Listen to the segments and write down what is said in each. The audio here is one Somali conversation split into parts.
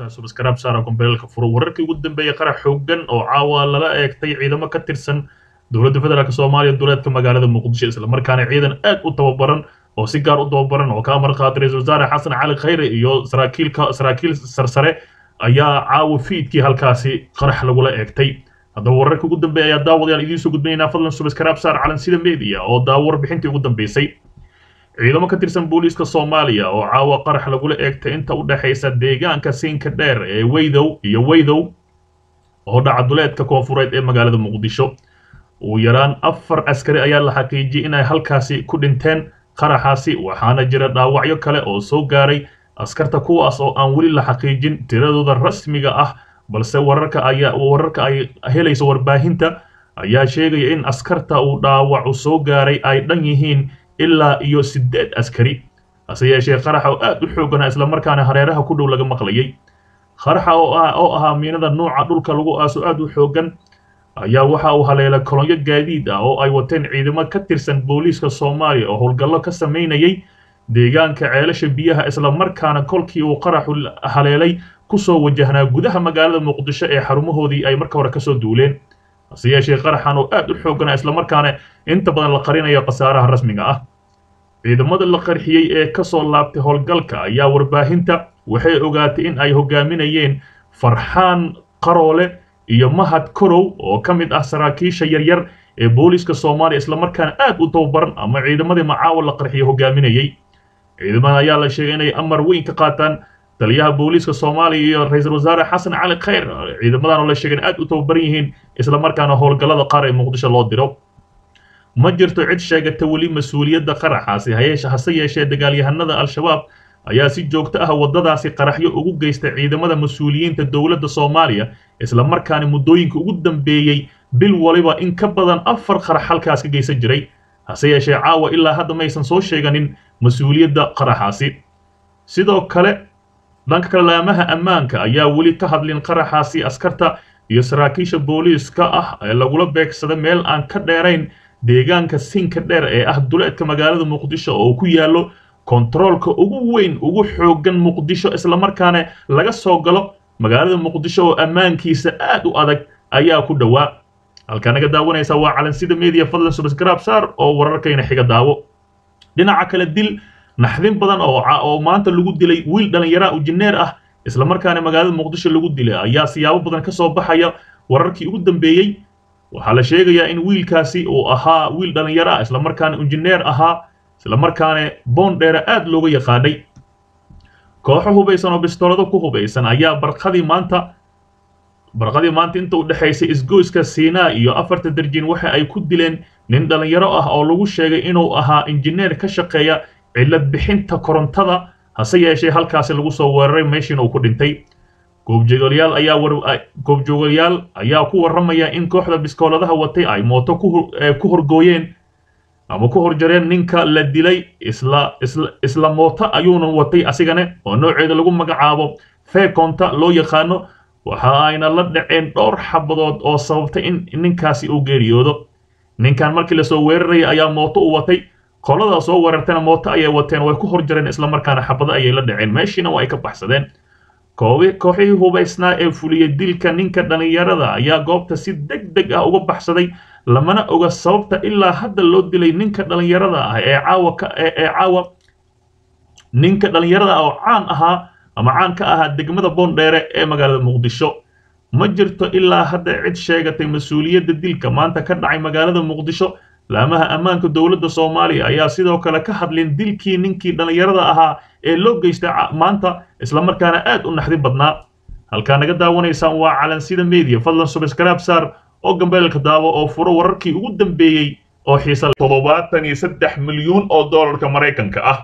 subscribe saara kombeelka furo wararkii ugu dambeeyay qarax xooggan oo caawa lala eegtay ciidamo ka tirsan dowladda federaalk soomaaliya duleedka magaalada muqdisho islamarkaana ciidan aad u tababaran oo si gaar u tababaran oo ka amar qaatay ra-isul wasaare xasan cali khayre iyo saraakiilka saraakiil sarsare ayaa caawa fiidkii halkaasi qarax lagula eegtay haddaba wararkii ugu dambeeya ayaa daawadayaal idiin soo gudbinaynaa fadlan subscribe saar calansida media oo daawo warbixintii ugu dambeysay ciidamo ka tirsan booliiska soomaaliya oo caawa qarax lagula eegtay inta u dhexaysa deegaanka siinka dheer ee weydow iyo weydow oo dhaca duleedka koonfureed ee magaalada muqdisho ugu yaraan afar askari ayaa la xaqiijiyey inay halkaasi ku dhinteen qaraxaasi waxaana jira dhaawacyo kale oo soo gaaray askarta kuwaas oo aan weli la xaqiijin tiradooda rasmiga ah balse wararka ayaa wararka ay helayso warbaahinta ayaa sheegaya in askarta uu dhaawacu soo gaaray ay dhan yihiin ilaa iyo siddeed askari hase yeeshee qaraxa oo aad u xooggana islamarkaana hareeraha ku dhow laga maqlayay qaraxa oo ah oo ahaa miinada nuuca dhulka lagu aaso aad u xooggan ayaa waxa uu haleelay kolonyo gaadiid ah oo ay wateen ciidamo ka tirsan booliiska soomaaliya oo howlgallo ka samaynayay deegaanka ceelasha biyaha islamarkaana kolkii uu qaraxu haleelay kusoo wajahnaa gudaha magaalada muqdisho ee xarumahoodii ay marka hore kasoo duuleen hase yeeshee qaraxan oo aad u xooggana islamarkaana inta badan la qarinayo khasaaraha rasmiga ah ciidamada la qarxiyey ee kasoo laabtay howlgalka ayaa warbaahinta waxay ogaatay in ay hogaaminayeen farxaan qaroole iyo mahad korow oo ka mid ah saraakiisha yaryar ee booliiska soomaaliya islamarkaana aad u tababaran ama ciidamadii macaawa la qarxiyo hogaaminayay ciidamada ayaa la sheegay inay amar weyn ka qaataan taliyaha booliiska soomaaliya iyo ra-iisul wasaare xasan cali khayr ciidamadan oo la sheegay in aad u tababaran yihiin islamarkaana howlgallada qaar ee muqdisho loo diro ma jirto cid sheegata weli mas-uuliyadda qaraxaasi hayeeshe hase yeeshee dagaalyahanada al-shabaab ayaa si joogto ah waddadaasi qaraxyo ugu geysta ciidamada mas-uuliyiinta dowladda soomaaliya islamarkaana muddooyinka ugu dambeeyey bil waliba in ka badan afar qarax halkaas ka geysan jiray hase yeeshee caawa ilaa hadda maysan soo sheeganin mas-uuliyadda qaraxaasi sidoo kale dhanka kale laamaha ammaanka ayaa weli ka hadlin qaraxaasi askarta iyo saraakiisha booliiska ah ee lagula beegsada meel aan ka dheerayn deegaanka sinka dheer ee ah duleedka magaalada muqdisho oo ku yaallo kontaroolka ugu weyn ugu xooggan muqdisho islamarkaana laga soo galo magaalada muqdisho oo ammaankiisa aad u adag ayaa ku dhowaa halkaa naga daawanaysa waa calansida media fadlan subscribe saar oo wararkayna xiga daawo dhinaca kale dil naxdin badan oo oo maanta lagu dilay wiil dhallinyara injineer ah islamarkaana magaalada muqdisho lagu dilay ayaa siyaabo badan ka soo baxaya wararkii ugu dambeeyey waxaa la sheegayaa in wiilkaasi uu ahaa wiil dhallinyaro ah islamarkaana injineer ahaa islamarkaana boondheera aad looga yaqaanay kooxo hubaysan oo bistoolado ku hubaysan ayaa barqadii maanta barqadii maanta inta u dhexaysay isgoyska siinaa iyo afarta darjin waxa ay ku dileen nin dhallinyaro ah oo lagu sheegay inuu ahaa injineer ka shaqeeya cillad bixinta korontada hase yeeshee halkaasi lagu soo weeraray meeshiina uu ku dhintay goobjoogayaal ayaa war goobjoogayaal ayaa ku warramaya in kooxda biskooladaha watay ay mooto ku horgooyeen ama ku horjareen ninka la dilay isla isla isla mooto ayuuna watay asigane oo nooceeda lagu magacaabo feekonta loo yaqaano waxa ayna la dhaceen dhowr xabadood oo sababtay in ninkaasi uu geeriyoodo ninkan markii lasoo weeraraya ayaa mooto u watay qolada soo weerartayna mooto ayay wateen way ku horjareen islamarkaana xabado ayay la dhaceen meeshiina waa ay ka baxsadeen kooxihii hubaysnaa ee fuliyey dilka ninka dhallinyarada ayaa goobta si deg deg ah uga baxsaday lamana oga sababta ilaa hadda loo dilay ninka dhallinyarada ah ee caawa ee caawa ninka dhallinyarada ah oo caan ahaa ama caan ka ahaa degmada boondheere ee magaalada muqdisho ma jirto ilaa hadda cid sheegatay mas-uuliyadda dilka maanta ka dhacay magaalada muqdisho laamaha ammaanka dowladda soomaaliya ayaa sidoo kale ka hadlin dilkii ninkii dhallinyarada ahaa ee loo geystay maanta islamarkaana aad u naxdin badnaa halkaa naga daawanaysaan waa calansida media fadlan subscribe saar oo gambeelka daawo oo furo wararkii ugu dambeeyey oo xiisa toddobaatan iyo saddex milyuun oo doolarka maraykanka ah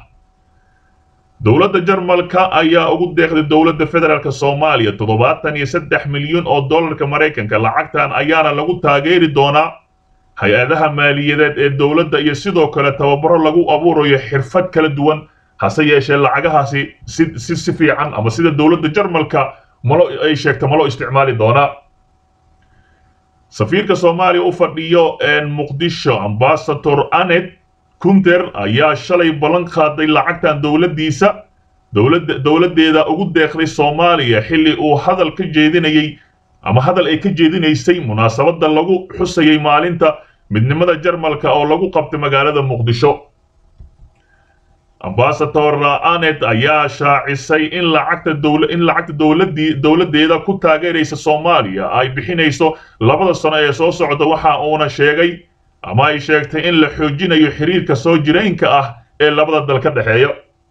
dowladda jarmalka ayaa ugu deeqday dowladda federaalk soomaaliya toddobaatan iyo saddex milyuun oo doolarka maraykanka lacagtan ayaana lagu taageeri doonaa hay-adaha maaliyadeed ee dowladda iyo sidoo kale tababaro lagu abuurayo xirfad kala duwan hase yeeshee lacagahaasi si si si fiican ama sida dowladda jarmalka malo ay sheegta maloo isticmaali doonaa safiirka soomaaliya u fadhiyo muqdisho ambasador anet kunter ayaa shalay ballan qaaday lacagtan dowladdiisa dowladda dowladdeeda ugu deeqday soomaaliya xilli uu hadal ka jeedinayey ama hadal ay ka jeedinaysay munaasabadda lagu xusayay maalinta midnimada jarmalka oo lagu qabtay magaalada muqdisho ambasador anet ayaa shaacisay in lacagta dowla in lacagta dowladii dowladdeeda ku taageeraysa soomaaliya ay bixinayso labada sano ee soo socda waxa uuna sheegay ama ay sheegtay in la xoojinayo xiriirka soo jiraynka ah ee labada dal ka dhexeeya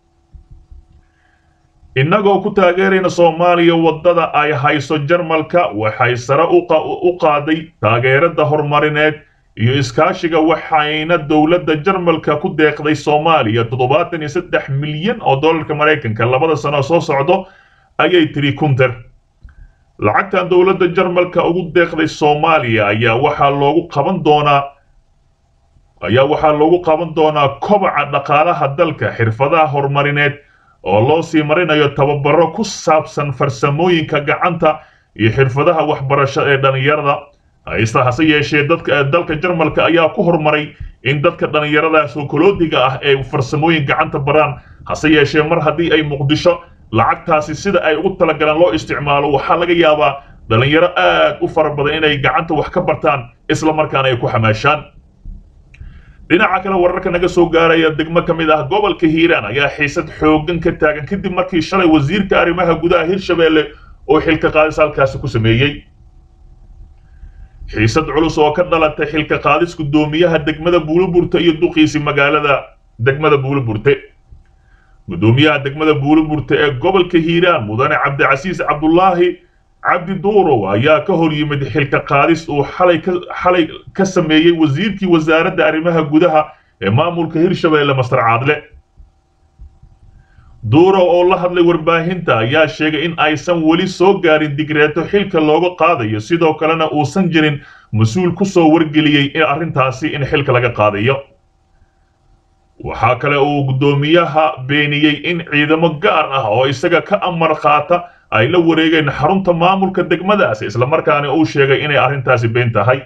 innagoo ku taageerayna soomaaliya waddada ay hayso jarmalka waxay sare u qaaday taageerada horumarineed iyo iskaashiga waxayna dowladda jarmalka ku deeqday soomaaliya toddobaatan iyo saddex milyan oo dollarka maraykanka labada sano soo socdo ayay tiri kunter lacagtan dowladda jarmalka ugu deeqday soomaaliya ayaa waxaa loogu qaban doonaa ayaa waxaa loogu qaban doonaa kobaca dhaqaalaha dalka xirfadaha horumarineed oo loo sii marinayo tababaro ku saabsan farsamooyinka gacanta iyo xirfadaha waxbarasho ee dhallinyarada haysta hase yeeshee dadka dalka jarmalka ayaa ku horumaray in dadka dhallinyarada sookoloodiga ah ee farsamooyin gacanta baraan hase yeeshee mar haddii ay muqdisho lacagtaasi sida ay ugu talagalaan loo isticmaalo waxaa laga yaabaa dhallinyaro aad u fara badan inay gacanta wax ka bartaan isla markaana ay ku xamaashaan dhinaca kale wararka naga soo gaaraya degmo ka mid ah gobolka hiiraan ayaa xiisad xooggan ka taagan kadib markii shalay wasiirka arrimaha gudaha hirshabeelle oo xilka qaadis halkaasi ku sameeyey xiisad culus oo ka dhalatay xilka qaadis guddoomiyaha degmada buuliburte iyo duqiisi magaalada degmada buuliburte guddoomiyaha degmada buuliburte ee gobolka hiiraan mudane cabdicasiis cabdulaahi cabdi duurow ayaa ka hor yimid xilka qaadis uu xalay ka xalay ka sameeyey wasiirkii wasaaradda arrimaha gudaha ee maamulka hirshabeelle mastar caadle duurow oo la hadlay warbaahinta ayaa sheegay in aysan weli soo gaarin digreeto xilka looga qaadayo sidoo kalena uusan jirin mas-uul ku soo wargeliyey in arrintaasi in xilka laga qaadayo waxaa kale uu guddoomiyaha beeniyey in ciidamo gaar ah oo isaga ka amar qaata ay la wareegeen xarunta maamulka degmadaasi islamarkaana uu sheegay inay arrintaasi been tahay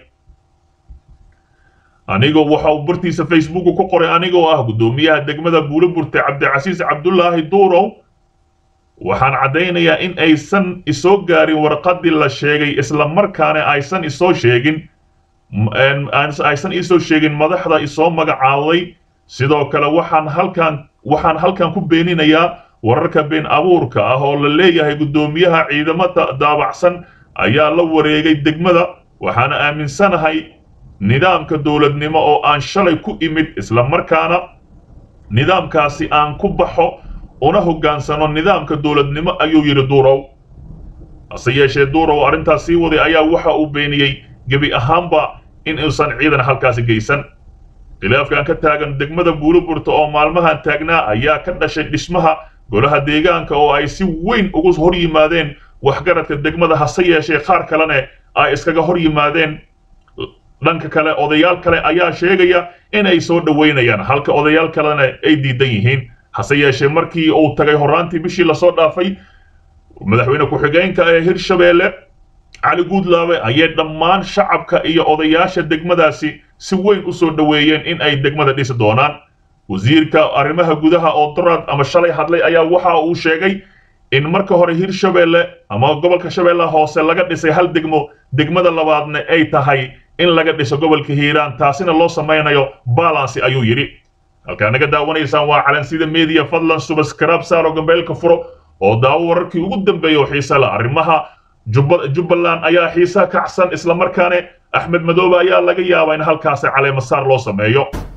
anigoo waxa uu bartiisa facebooka ku qoray anigoo ah guddoomiyaha degmada buuliburte cabdicasiis cabdulaahi duurow waxaan caddaynayaa in aysan isoo gaarin warqaddii la sheegay islamarkaana aysan isoo sheegin aysan isoo sheegin madaxda isoo magacaawday sidoo kale waxaan halkan waxaan halkan ku beeninayaa wararka been abuurka ah oo la leeyahay guddoomiyaha ciidamada daabacsan ayaa la wareegay degmada waxaana aaminsanahay nidaamka dowladnimo oo aan shalay ku imid islamarkaana nidaamkaasi aan ku baxo una hoggaansano nidaamka dowladnimo ayuu yidhi duurow hase yeeshee duurow arrintaas sii waday ayaa waxa uu beeniyey gebi ahaanba in uusan ciidan halkaasi geysan khilaafkan ka taagan degmada buuliburta oo maalmahan taagnaa ayaa ka dhashay dhismaha golaha deegaanka oo ay si weyn ugu hor yimaadeen waxgaradka degmada hase yeeshee qaar kalene ay iskaga hor yimaadeen dhanka kale odayaal kale ayaa sheegaya inay soo dhoweynayaan halka odayaal kalena ay diidan yihiin hase yeeshee markii uu tagay horraantii bishii lasoo dhaafay madaxweyne ku-xigeenka ee hirshabeelle cali guudlaabe ayay dhammaan shacabka iyo odayaasha degmadaasi si weyn u soo dhoweeyeen in ay degmada dhisi doonaan wasiirka arrimaha gudaha oo dorad ama shalay hadlay ayaa waxa uu sheegay in marka hore hirshabeelle ama gobolka shabeellaha hoose laga dhisay hal degmo degmada labaadna ay tahay in laga dhiso gobolka hiiraan taasina loo samaynayo balansi ayuu yidhi halkaa naga daawanaysaan waa calansida media fadlan subaskarab saaro gambeelka furo oo daawo wararkii ugu dambeeya oo xiisa la arrimaha jubbaland ayaa xiisa kacsan islamarkaane axmed madoobe ayaa laga yaabaa in halkaasi caleemasaar loo sameeyo